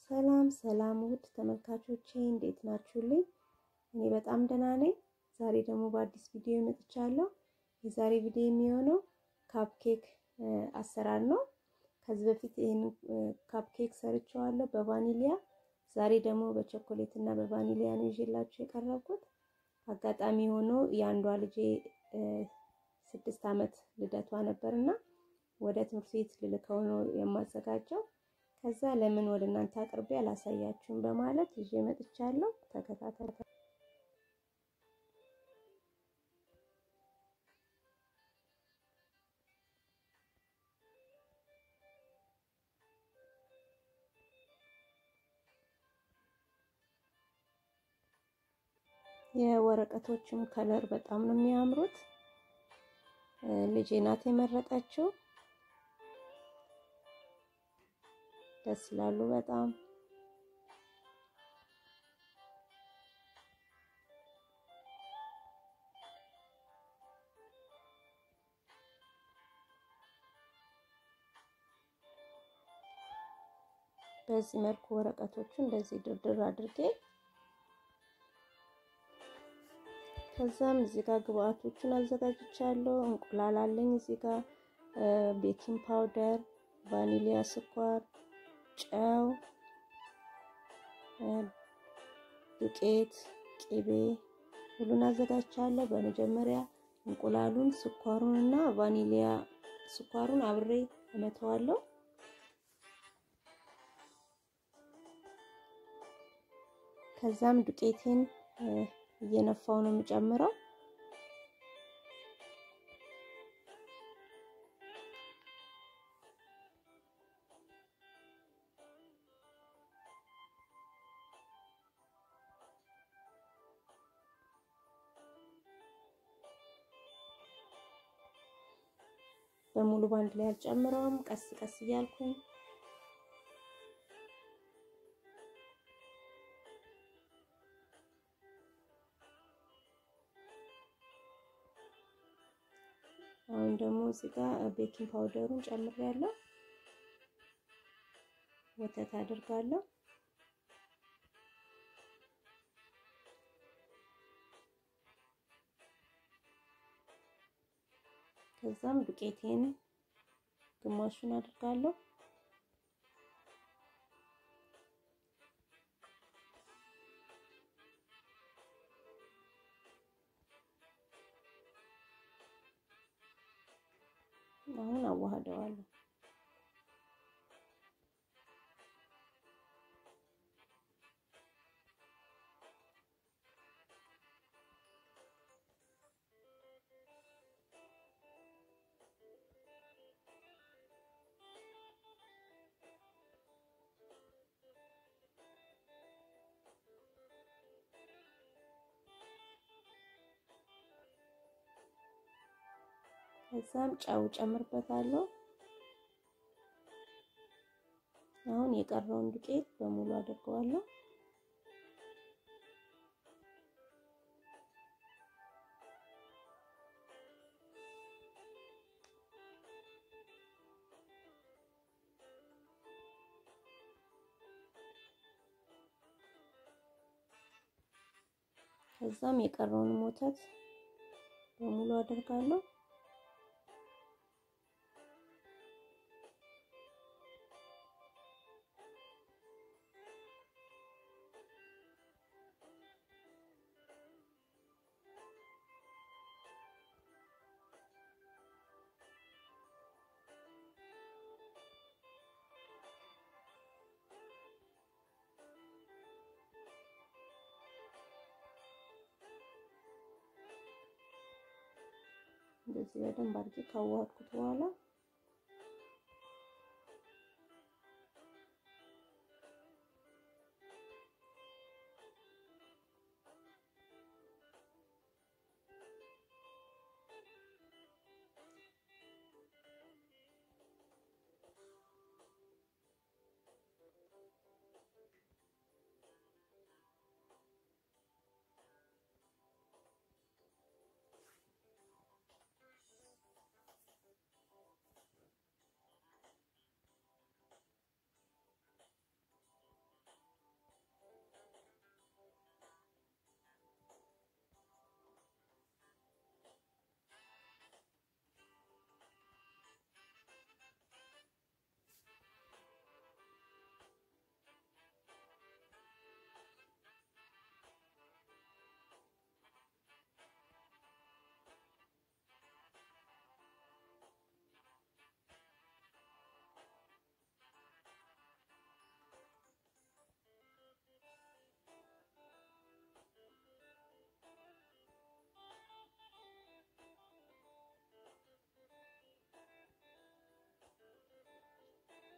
ሰላም ሰላም ውድ ተመልካቾቼ እንዴት ናችሁልኝ? እኔ በጣም ደህና ነኝ። ዛሬ ደግሞ በአዲስ ቪዲዮ መጥቻለሁ። የዛሬ ቪዲዮ የሚሆነው ካፕኬክ አሰራር ነው። ከዚህ በፊት ይህን ካፕኬክ ሰርቼዋለሁ በቫኒሊያ። ዛሬ ደግሞ በቾኮሌት እና በቫኒሊያ ነው ይዤላችሁ የቀረብኩት። አጋጣሚ ሆኖ የአንዷ ልጄ ስድስት ዓመት ልደቷ ነበርና ወደ ትምህርት ቤት ልልከው ነው የማዘጋጀው። ከዛ ለምን ወደ እናንተ አቅርቤ አላሳያችሁም በማለት ይዤ መጥቻለሁ። ተከታተሉ። የወረቀቶችም ከለር በጣም ነው የሚያምሩት። ልጄ ናት የመረጠችው። ደስ ይላሉ በጣም። በዚህ መልኩ ወረቀቶቹን እንደዚህ ድርድር አድርጌ ከዛም እዚህ ጋር ግብአቶቹን አዘጋጅቻለሁ። እንቁላል አለኝ እዚህ ጋር ቤኪንግ ፓውደር፣ ቫኒሊያ ስኳር፣ ጨው፣ ዱቄት፣ ቅቤ ሁሉን አዘጋጅቻለሁ። በመጀመሪያ እንቁላሉን፣ ስኳሩን እና ቫኒሊያ ስኳሩን አብሬ እመተዋለሁ። ከዛም ዱቄቴን እየነፋው ነው የምጨምረው። በሙሉ ባንድ ላይ አልጨምረውም። ቀስ ቀስ እያልኩኝ አሁን ደግሞ እዚህ ጋር ቤኪንግ ፓውደሩን ጨምሬያለሁ። ወተት አድርጋለሁ። ከዛም ዱቄቴን ግማሹን አድርጋለሁ። አሁን አዋህደዋለሁ። ከዛም ጨው ጨምርበታለሁ። አሁን የቀረውን ዱቄት በሙሉ አድርገዋለሁ። ከዛም የቀረውን ወተት በሙሉ አድርጋለሁ። እንደዚህ በደንብ አድርጌ ካዋሃድኩት በኋላ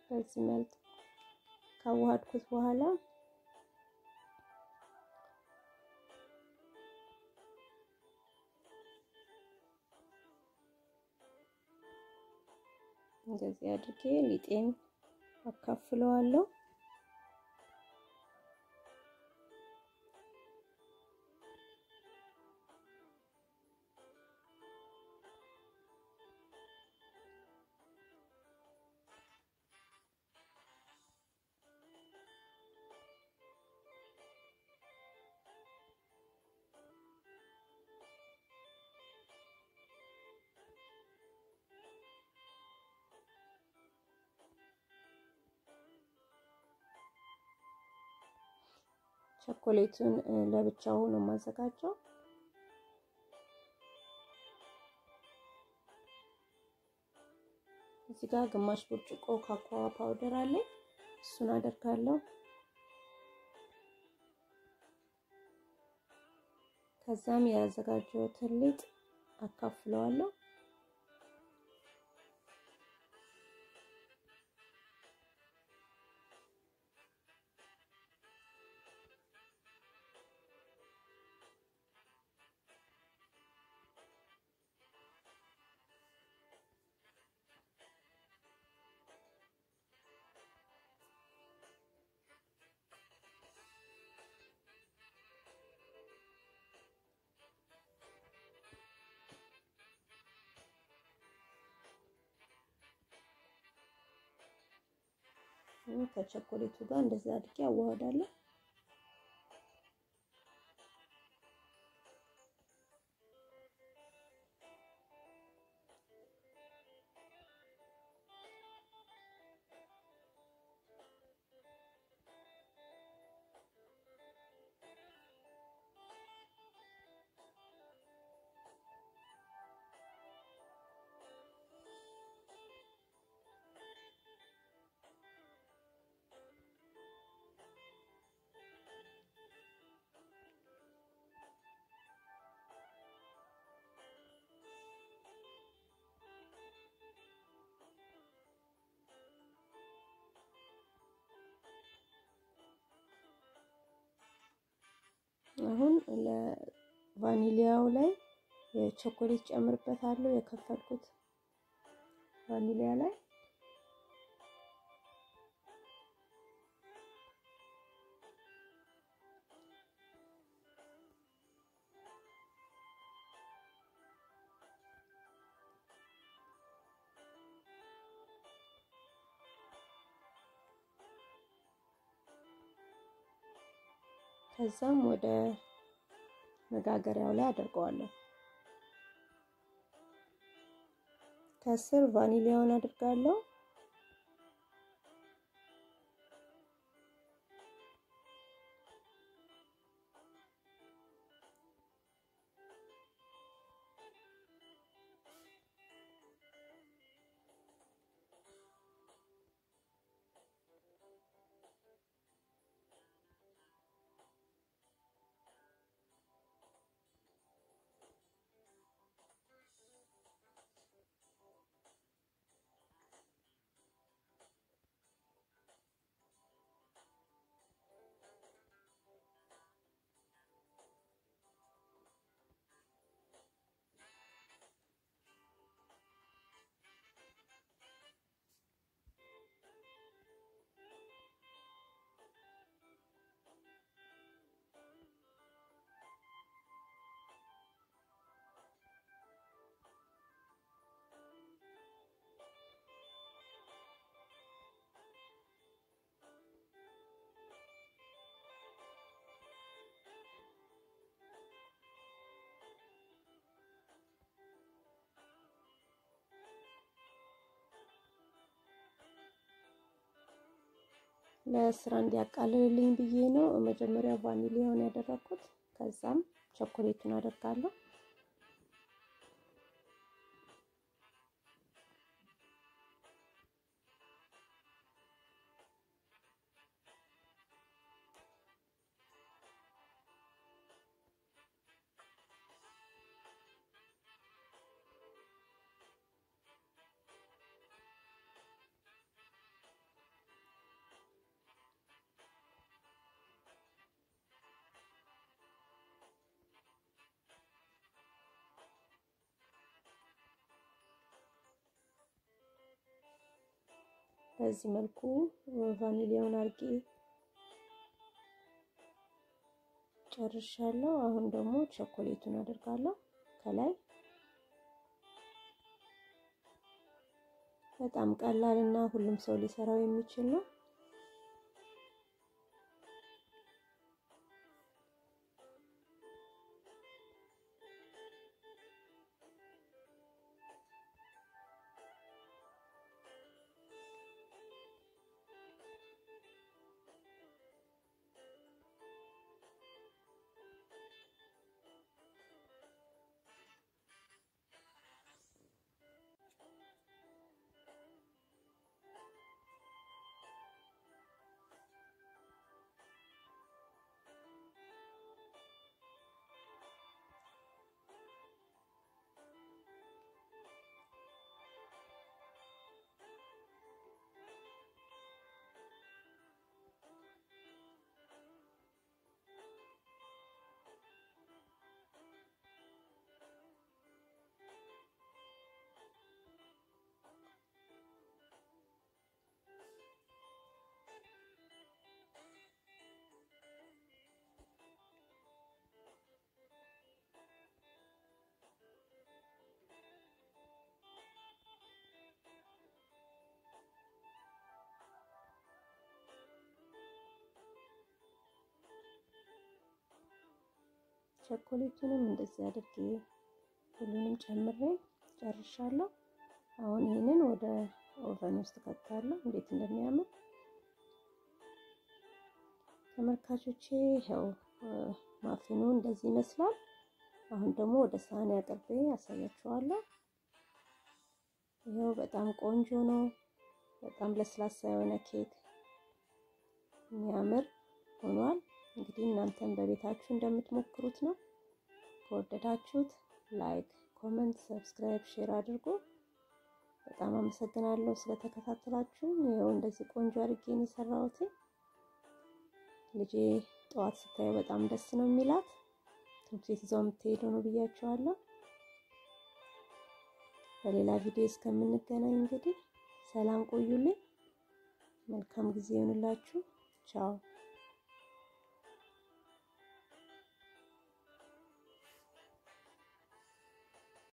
በዚህ መልክ ካዋሃድኩት በኋላ እንደዚህ አድርጌ ሊጤን አካፍለዋለሁ። ቸኮሌቱን ለብቻው ነው የማዘጋጀው። እዚህ ጋር ግማሽ ብርጭቆ ካካዋ ፓውደር አለኝ። እሱን አደርጋለሁ። ከዛም ያዘጋጀሁትን ሊጥ አካፍለዋለሁ። ከቸኮሌቱ ጋር እንደዚህ አድርጌ አዋህዳለሁ። አሁን ለቫኒሊያው ላይ የቾኮሌት ጨምርበታለሁ። የከፈልኩት ቫኒሊያ ላይ ከዛም ወደ መጋገሪያው ላይ አደርገዋለሁ። ከስር ቫኒሊያውን አድርጋለሁ። ለስራ እንዲያቃልልልኝ ብዬ ነው መጀመሪያ ቫኒሊያውን ያደረኩት። ከዛም ቸኮሌቱን አደርጋለሁ። በዚህ መልኩ ቫኒሊያውን አድርጌ ጨርሻለሁ። አሁን ደግሞ ቸኮሌቱን አደርጋለሁ ከላይ። በጣም ቀላል እና ሁሉም ሰው ሊሰራው የሚችል ነው። ቸኮሌቱንም እንደዚህ አድርጌ ሁሉንም ጨምሬ ጨርሻለሁ። አሁን ይህንን ወደ ኦቨን ውስጥ ከታለሁ። እንዴት እንደሚያምር ተመልካቾቼ፣ ይኸው ማፊኑ እንደዚህ ይመስላል። አሁን ደግሞ ወደ ሳህን አቅርቤ ያሳያችኋለሁ። ይኸው በጣም ቆንጆ ነው። በጣም ለስላሳ የሆነ ኬክ የሚያምር ሆኗል። እንግዲህ እናንተም በቤታችሁ እንደምትሞክሩት ነው። ከወደዳችሁት ላይክ፣ ኮመንት፣ ሰብስክራይብ፣ ሼር አድርጉ። በጣም አመሰግናለሁ ስለተከታተላችሁ። ይኸው እንደዚህ ቆንጆ አድርጌ ነው የሰራሁት። ልጄ ጠዋት ስታየው በጣም ደስ ነው የሚላት። ትምህርት ቤት ይዘው የምትሄደው ነው ብያቸዋለሁ። በሌላ ቪዲዮ እስከምንገናኝ እንግዲህ ሰላም ቆዩልኝ። መልካም ጊዜ ይሁንላችሁ። ቻው